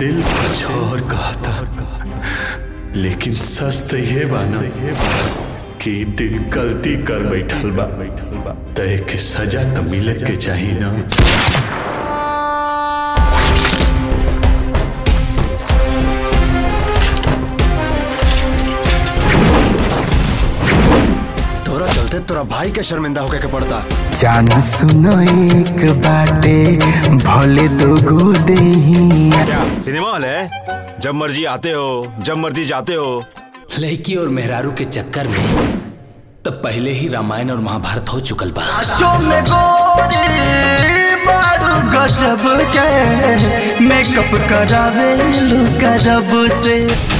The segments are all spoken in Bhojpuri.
दिल कुछ और कहता लेकिन सच तो ये बाना कि दिल गलती कर बैठल बा तय के सजा तो मिले के चाहिए ना तोरा चलते तोरा भाई के शर्मिंदा होके के पड़ता जान सुनो एक बाटे भले तो गो देही क्या सिनेमा हॉल है जब मर्जी आते हो जब मर्जी जाते हो लड़की और मेहरारू के चक्कर में तब पहले ही रामायण और महाभारत हो चुकल बा गजब के मेकअप करावे लू करब से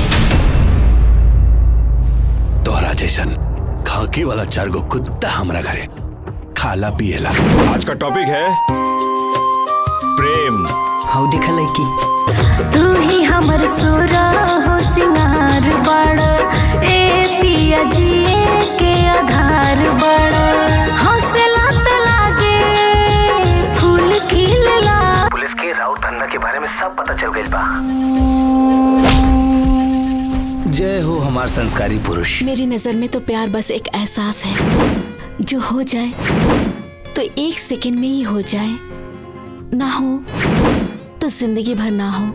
तोहरा जैसन खाकी वाला चार गो कुत्ता हमरा घरे खाला पिएला आज का टॉपिक है प्रेम हाउ दिखा लड़की तू ही हमर सोरा हो सिंगार बड़ ए पिया जिए के आधार बड़ हौसला त लागे फूल खिलला पुलिस के राउत धंधा के बारे में सब पता चल गई बा जय हो हमार संस्कारी पुरुष मेरी नजर में तो प्यार बस एक एहसास है जो हो जाए तो एक सेकंड में ही हो जाए ना हो तो जिंदगी भर ना हो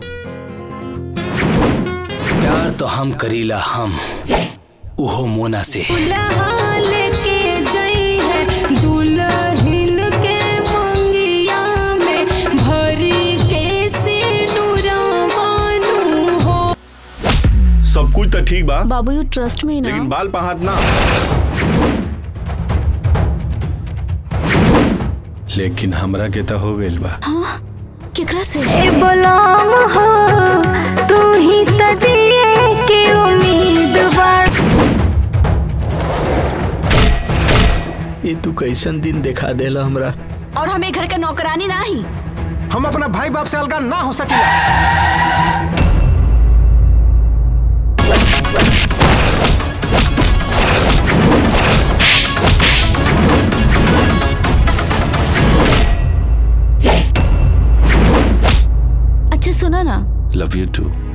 प्यार तो हम करीला हम उहो मोना से लेके जई है दुल्हन के मंगिया में भरी के सिनुरवानु हो सब कुछ तो ठीक बा बाबू यू ट्रस्ट में ना लेकिन बाल पहात ना लेकिन हमरा के तो हो गइल बा हाँ केकरा से ए बलाम हो तू ही तजिए के उम्मीद बड़ ये तू कैसन दिन दिखा देला हमरा और हमें घर का नौकरानी ना ही हम अपना भाई बाप से अलगा ना हो सकेला अच्छा सुना ना लव यू टू